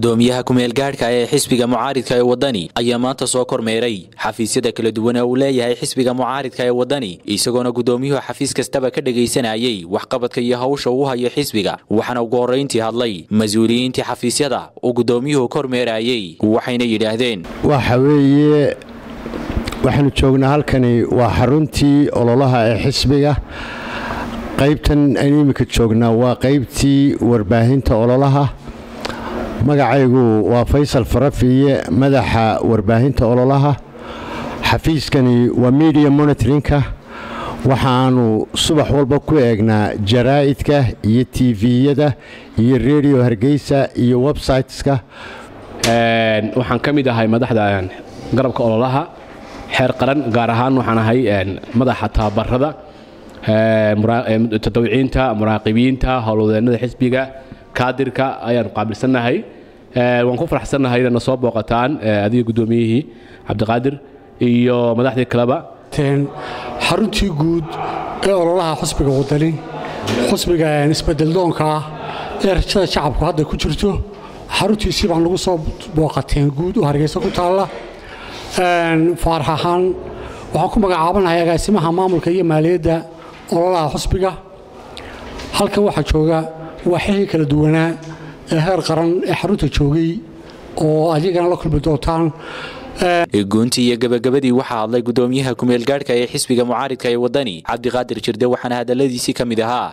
gudoomiyaha kumeel gaadhka ee xisbiga mucaaridka ee wadani ayaa maanta soo kormeeray xafiisyada kala duwan ee uu leeyahay xisbiga mucaaridka ee wadani isagoona gudoomiyuhu xafiis kastaba ka dhegaysanayay waxqabadka iyo hawsha uu hayo xisbiga waxaana ugu horrayntii hadlay mas-uuliyiintii xafiisyada uu gudoomiyuhu kormeerayey waxayna yidhaahdeen waxa weeye waxaanu joognaa halkani waa xaruntii ololaha ee xisbiga qaybtan aynu iminka joognaa waa qaybtii warbaahinta ololaha magacaygu waa faysal farafiye madaxa warbaahinta ololaha xafiiskani waa media monitorinka waxaanu subax walba ku eegnaa jaraa'idka iyo tiviyada iyo redio hargeysa iyo websiteska waxaan ka mid ahay madaxda garabka ololaha xeer qaran gaar ahaan waxaan ahay madaxa tababarada tadawiciinta muraaqibiinta howlwadeennada xisbiga kaadirka ayaanu qaabilsannahay waan ku faraxsannahay inayna soo booqataan adiga guddoomiyihii cabdiqaadir iyo madaxdii kaleba xaruntii guud ee ololaha xusbiga wadani xusbiga isbedeldoonka ah ee rajada shacabku hadda ku jirto xaruntiisii baan lagu soo booqateen guud oo hargeysa ku taalla faarax ahaan waxaan ku magacaabanahay agaasimaha maamulka iyo maaliyadda ololaha xusbiga halkan waxaa jooga waaxihii kala duwanaa ee heer qaran ee xarunta joogay oo adigana la kulmi doontaan guuntii iyo gabagabadii waxaa hadlay gudoomiyaha kumeel gaadhka ee xisbiga mucaaridka ee wadani cabdiqaadir jirde waxaana hadaladiisii ka mid ahaa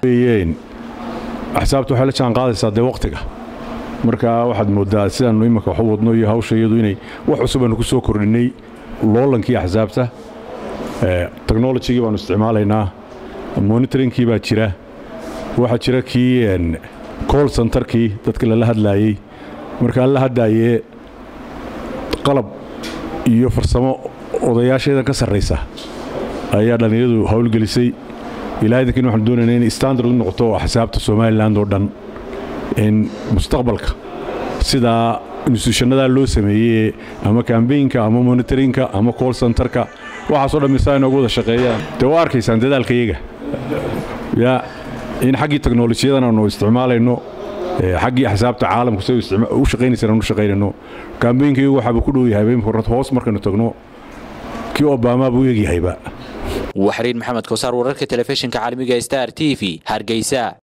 axsaabta waxay la jaan qaadaysaa dee wakhtiga marka waxaad moodaa sidaannu imanka wax u wadno iyo hawsha iyadu inay wax cusub aanu ku soo kordhinnay loolankii axsaabta technolojigii baanu isticmaalaynaa monitoringkii baa jira waxaa jira kii col centerkii dadka lala hadlaayey markaan la hadlaayee qalab iyo farsamo odayaasheedan ka sarraysa ayaa dhallinyadu howlgelisay ilaa idankiin waxaanu doonayna inay standard u noqoto axsaabta somalilan oo dhan in mustaqbalka sidaa instituushanadaa loo sameeyey ama kambaynka ama monitorinka ama col centerka waxaasoo dhan misaa inoogu wada shaqeeyaan dee waa arkaysaan dadaalka iyaga ya in xaggii teknolojiyadan aanu isticmaalayno xaggii axsaabta caalamku say u shaqaynaysaan aanu shaqaynayno kambaynka iyagu waxaaba ku dhow yahay hoos markaynu tagno kii obama buu eegyahayba waxriin maxamed kosaar wararka telefishinka caalamiga star t v hargeysa